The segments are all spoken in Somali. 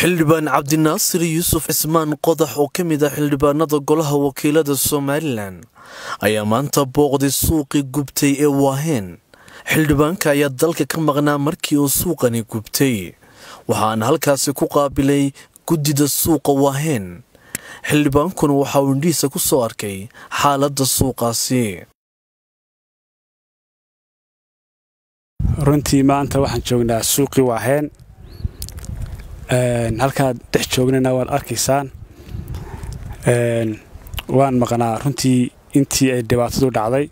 xildhibaan cabdinaasir yuusuf cismaan qodax oo ka mid ah xildhibaanada golaha wakiilada somalilan ayaa maanta booqday suuqii gubtay ee waaheen xildhibaanka ayaa dalka ka maqnaa markii uu suuqani gubtay waxaana halkaasi ku qaabilay guddida suuqa waaheen xildhibaankuna waxa uu indhihiisa ku soo arkay xaaladda suuqaasi runtii maanta waxaan joognaa suuqii waaheen halkaad dhex joognana waad arkaysaan waan maqnaa runtii intii ay dhibaatadu dhacday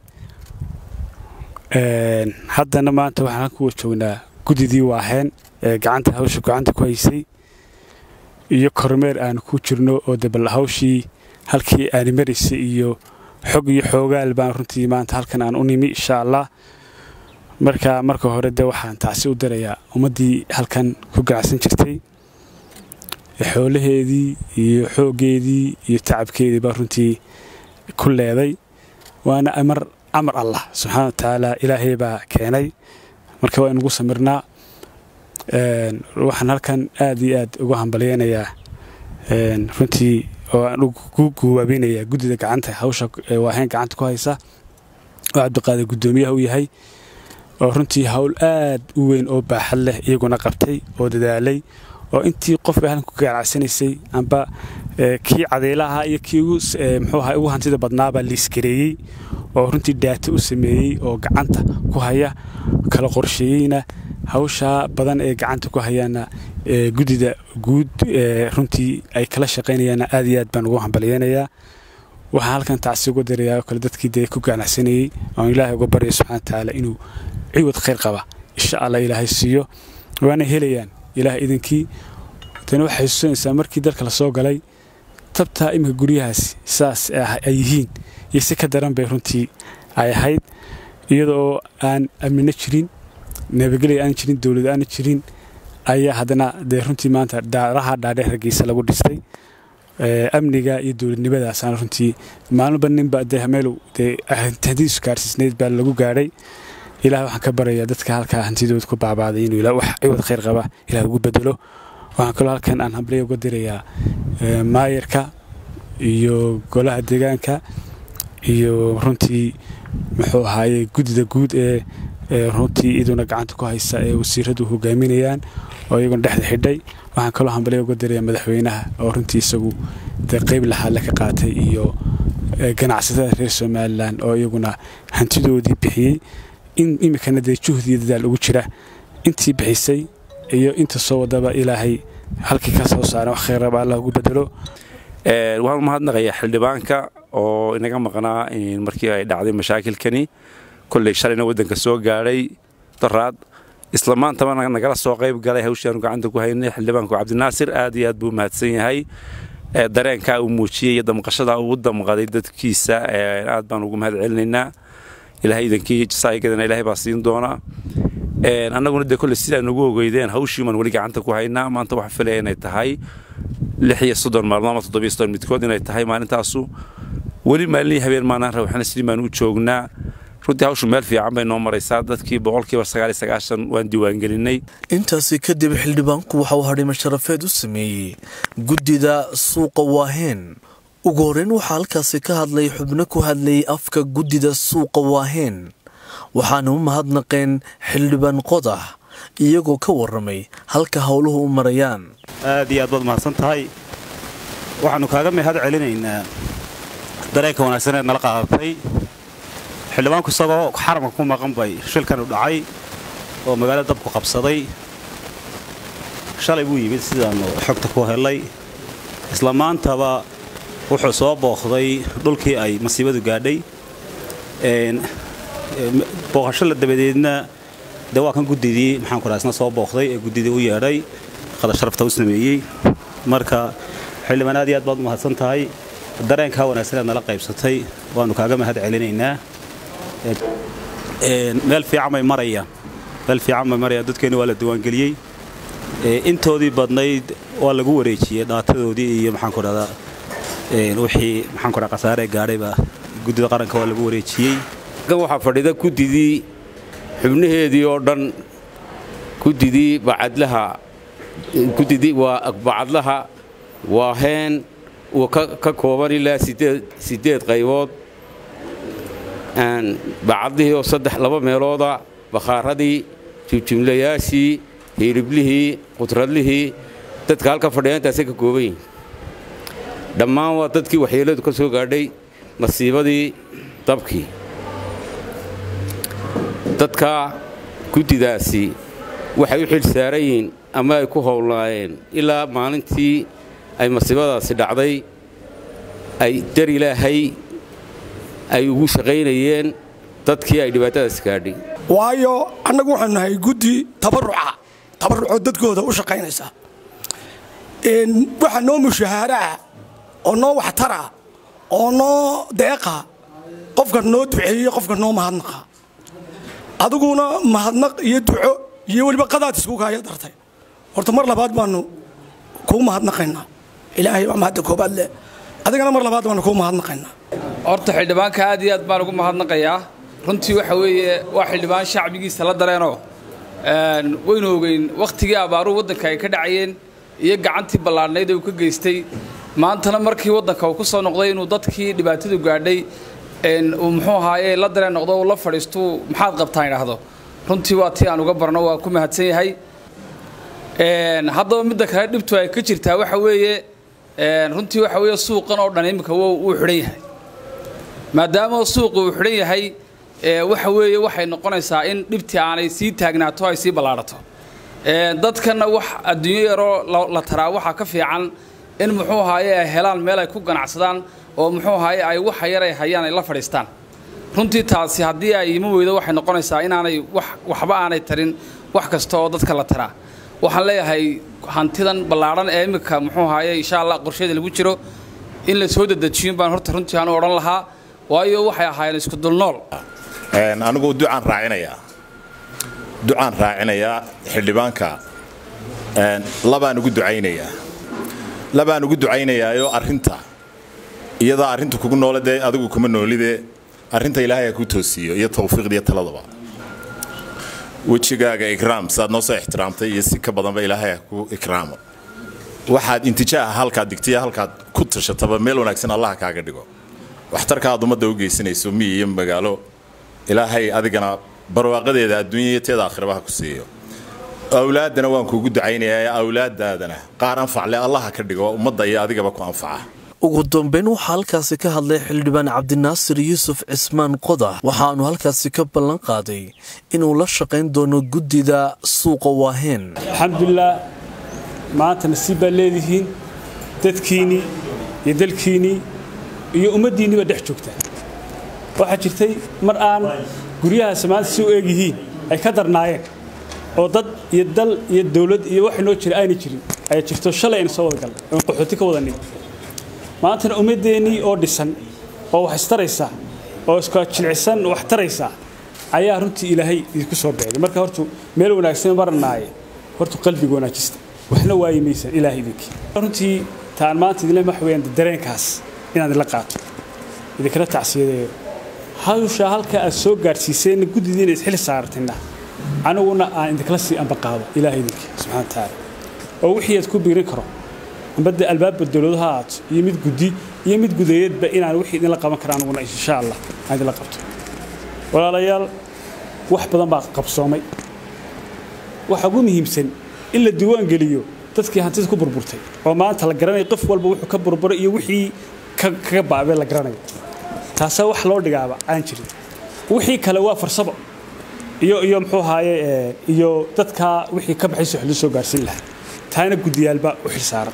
haddana maanta waxaan halkuwa joognaa guddidii waaheen ee gacanta hawsha gacanta ku haysay iyo kormeer aanu ku jirno oo debal hawshii halkii aani maraysay iyo xog iyo xoogaal baan runtii maanta halkan aan u nimi insha allah marka marka hore de waxaan tacsi u dirayaa ummaddii halkan ku ganacsan jirtay xoolaheedii iyo xooggeedii iyo tacabkeedii baa runtii ku leeday waana amar amar allah subxaana wa tacaala ilaahay baa keenay marka waa inugu samirnaa waxaan halkan aad iyo aad ugu hambalyeynayaa runtii oo aan ugu guwaabinayaa guddida gacanta hawsha waahayn gacanta ku haysa oo cabdiqaadir guddoomiyaha u yahay oo runtii hawl aad u weyn oo baaxad leh iyaguna qabtay oo dadaalay oo intii qofka halkan ku ganacsanaysay amba kii cadeylaha iyo kii muxuu ahaa ugu hantida badnaabaa liiskareeyey oo runtii daata u sameeyey oo gacanta ku haya kala qorsheeyeyna hawshaa badan ee gacanta ku hayaana guddida guud runtii ay kala shaqaynayaanna aad iyo aad baan ugu hambalyeynayaa waxaan halkan tacsi uga dirayaa oo kale dadkii dee ku ganacsanayey oon ilaahay uga barya subxana wa tacaala inuu ciwad khayr qaba insha allah ilaahay siiyo waana helayaan ilaah idinkii tani waxay xusuusanaysaa markii dalka la soo galay tabtaa iminka guryahaasi sidaas ay yihiin iyo si ka daran bay runtii ay ahayd iyadoo aan amnino jirin nabadgelya aan jirin dowlad aana jirin ayaa haddana dee runtii maanta daaraha dhaadheer hargeysa lagu dhistay amniga iyo dowladnimadaasaan runtii maalinba ninba dee meelu dee hantidiisu gaarsiisnayd baa lagu gaadhay ilaah waxaan ka barayaa dadka halkaa hantidooda ku baabaaday inuu wax ciwad khayr qaba ilaah ugu bedelo waxaan kaloo halkan aan hambalya uga dirayaa maayarka iyo golaha deegaanka iyo runtii muxuu ahaaye guddida guud ee runtii iduna gacanta ku haysa ee wasiiradu hogaaminayaan oo iyaguna dhexda xidhay waxaan kaloo hambalya uga dirayaa madaxweynaha oo runtii isagu dee qayb lahaadle ka qaatay iyo ganacsatada reer somalilan oo iyaguna hantidoodii bixiyey in iminkana dee juhdiyo dadaal ugu jira intii bixisay iyo inta soo wadaba ilaahay halkii ka soo saaren wax khayraba allah ugu bedelo waxaan umahadnaqayaa xildhibaanka oo inaga maqnaa markii ay dhacday mashaakilkani kolley shalayna waddanka soo gaadhay daraad isla maantaba nagala soo qayb galay hawshaanu gacanta ku haynay xildhibaanku cabdinaasir aad iyo aad buu mahadsan yahay dareenkaa uu muujiyey iyo damqashada uu u damqaday dadkiisa aad baan ugu mahad celinaynaa ilahay idankii jasaa'igadana ilaahay baa siin doonaa annaguna dee kolley sidaa nagu ogeydeen hawshiimaan weli gacanta ku haynaa maanta waxaa filaya inay tahay lix iyo soddon maalmood ama toddobiyo soddon midkood inay tahay maalintaasu weli maalinii habeen maanaan rawxana sidii baan u joognaa runtii hawshu meel fiican bay noo maraysaa dadkii boqolkiiba sagaal iyo sagaashan waan diiwaangelinay intaasi kadib xildhibaanku waxa uu hadhimo sharafeed u sameeyey guddida suuqa waaheen ugu horreyn waxaa halkaasi ka hadlay xubno ku hadlayay afka guddida suuqa waaheen waxaana u mahadnaqeen xildhibaan qodax iyagoo ka warramay halka howluhu u marayaan aad iyo aad baad mahadsan tahay waxaannu kaaga mahad celinaynaa dareenka wanaagsaneed nala qaadatay xildhibaanku isagoo xaramka ku maqan bay shilkanu dhacay oo magaalo dabku qabsaday shalay buu yimid sidaannu xogta ku helay isla maantaba wuxuu soo booqday dhulkii ay masiibadu gaadhay booqashada dabadeedna dee waa kan guddidii maxaan kuraa isna soo booqday ee guddidii u yeedhay qada sharafta u sameeyey marka xildhibaan aad iyo aad baad u mahadsan tahay dareenkaa wanaagsaneed nala qaybsatay waannu kaaga mahad celinaynaa meel fiican bay marayaan meel fiican bay marayaan dadkeenni waa la diiwaangeliyey intoodii badnayd waa lagu wareejiyey dhaatadoodii iyo maxaan ku dhahdaa wixii maxaan ku dhaha khasaare gaadhayba guddida qaranka waa lagu wareejiyey waxaa fadhida guddidii xubnaheedii oo dhan guddidii bacadlaha guddidii waa bacadlaha waa heen uu ka kooban ilaa siddeed qaybood bacadlihii oo saddex laba meelooda bakhaaradii jimjimlayaashii hiiriblihii qudradlihii dadka halka fadhiya intaasay ka kooban yihin dhammaan waa dadkii waxyeelladu ka soo gaadhay masiibadii dabkii dadka guddidaasi waxay u xil saaran yihiin ama ay ku howlnaayeen ilaa maalintii ay masiibadaasi dhacday ay dar ilaahay ay ugu shaqaynayeen dadkii ay dhibaatadaasi gaadhay waayo annagu waxaanu nahay guddi tabaruca tabarucoo dadkooda u shaqaynaysa waxa noo mushahaaraa oo noo waxtara oo noo deeqa qofka noo duceeye qofka noo mahadnaqa adiguna mahadnaq iyo duco iyo weliba qadaad iskukaaya dartay horta mar labaad baanu kuu mahadnaqaynaa ilaahay baa mahadda koobaad leh adigana mar labaad baanu kuu mahadnaqaynaa horta xildhibaanka aad iyo aad baan ugu mahadnaqayaa runtii waxa weeye waa xildhibaan shacbigiisa la dareenoo waynu ogeyn wakhtigii abaaruhu waddanka ay ka dhacayeen iyo gacantii ballaadhnayd ee uu ka geystay maantana markii waddanka uu ku soo noqday inuu dadkii dhibaatadu gaadhay uu muxuu ahaaye la dareen noqdo uu la fadhiistuu maxaad qabtaan idhaahdo runtii waa tii aan uga barno waa ku mahadsan yahay haddaba midda kale dhibtu ay ka jirtaa waxa weeye runtii waxa weeye suuqan oo dhan iminka wuu xidhan yahay maadaama suuqu uu xidhan yahay waxa weeye waxay noqonaysaa in dhibtii aanay sii taagnaato ay sii ballaadhato dadkana wax adduunyo yaroo la taraa waxaa ka fiican in muxuu ahaaye ay helaan meel ay ku ganacsadaan oo muxuu ahaaye ay waxa yar ay hayaan ay la fadhiistaan runtii taasi haddii ay ima weydo waxay noqonaysaa inaanay waxba aanay tarin wax kasta oo dadka la taraa waxaan leeyahay hantidan ballaadhan ee iminka muxuu ahaaye insha allah qorsheeda lagu jiro in la soo dedejiyin baan horta runtii aanu odhan lahaa waayo waxay ahaayeen isku dulnool anigu ducaan raacinayaa ducaan raacinayaa xildhibaanka labaan ugu ducaynayaa labaan ugu ducaynayaayoo arrinta iyadaa arrinta kugu noole dee adigu kuma noolide arrinta ilaahay ha ku toosiiyo iyo tawfiiqda iyo taladaba wejigaaga ikraam sidaad noo soo ixtiraamtay iyo si ka badanba ilaahay ha ku ikraamo waxaad intijaaha halkaad digtay halkaad ku tashataba meel wanaagsan allah kaaga dhigo waxtarka aad ummadda u geysanayso miyi iyo magaalo ilaahay adigana barwaaqadeeda adduunya iyo teeda aakhirabaha ku siiyo awlaaddana waan kuugu ducaynayaa awlaadaadana qaar anfacle allaha ka dhigo ummadda iyo adigaba ku anfaca ugu dambeyn waxaa halkaasi ka hadlay xildhibaan cabdinaasir yuusuf cismaan qodax waxaanu halkaasi ka ballan qaaday inuu la shaqayn doono guddida suuqa waaheen alxamdulilah maanta nasiib baad leedihiin dadkiinnii iyo dalkiinnii iyo ummaddiinniba dhex joogtaan waxaa jirtay mar aan guryahaas maanta si u eeg yihiin ay ka darnaayeen oo dad iyo dal iyo dawlad iyo wax inoo jira aanay jirin ayaa jirto shalay aynu soo wada galnay oon qaxooti ka wadanay maantana ummaddeennii oo dhisan oo wax istaraysa oo iska jilcisan wax taraysa ayaa runtii ilaahay idinku soo beegay marka hortu meel wanaagsan maranaaye hortu qalbiga wanaajista waxna waayi maysan ilaahay idinkii runtii taan maanta idinle wax weeyaan dareenkaas inaad idinla qaato idinkala tacsiyadeeyo hawsha halka aad soo gaadhsiiseen guddidiina isxil saartina aniguna aan idinkala sii ambaqaado ilaahay idinkii subxana watacaala oo wixii aad ku biirin karo ambadda albaabba dowladaha aato iyo mid guddi iyo mid gudayeedba inaan wixii idinla qaban kara aniguna insha allah aan idinla qabto walaalayaal wax badan baa qabsoomay waxa ugu muhiimsan in la diiwaan geliyo dadkii hantida ku burburtay oo maanta la garanayo qof walba wuxuu ka burburay iyo wixii kaga baabee la garanayo taasaa wax loo dhigaaba aan jirin wixii kale waa farsamo iyo iyo muxuu ahaaye iyo dadka wixii ka baxay soxlo soo gaarsiin lahaa taana guddiyaalba u xilsaaran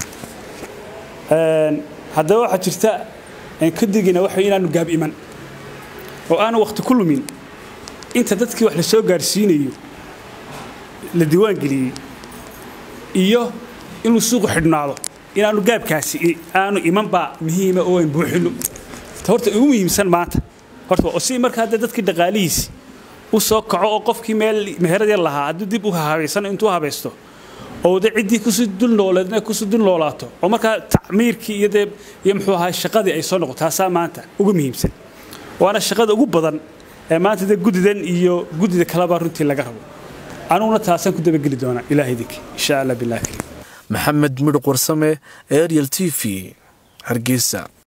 haddaba waxaa jirta ka digina waxa inaanu gaab iman oo aanu wakhti ku lumin inta dadkii wax la soo gaarsiinayo la diiwaan geliyey iyo inuu suuqu xidhnaado inaanu gaabkaasi aanu imanbaa muhiima oo aan buuxino horta ugu muhiimsan maanta horta oo si markaa dee dadkii dhaqaalihiisi u soo kaco oo qofkii meel meherad yar lahaa hadduu dib u habaysan intuu habaysto oo de ciddii kusii dul nooleedna kusii dul noolaato oo markaa tacmiirkii iyo dee iyo muxuu ahaa shaqadii ay soo noqoto taasaa maanta ugu muhiimsan waana shaqada ugu badan ee maanta dee guddidan iyo guddida kaleba runtii laga rabo anuguna taasaan ku dabageli doonaa ilaah idinki insha allah bilah kariim maxamed midhuq warsame ariel t v hargeysa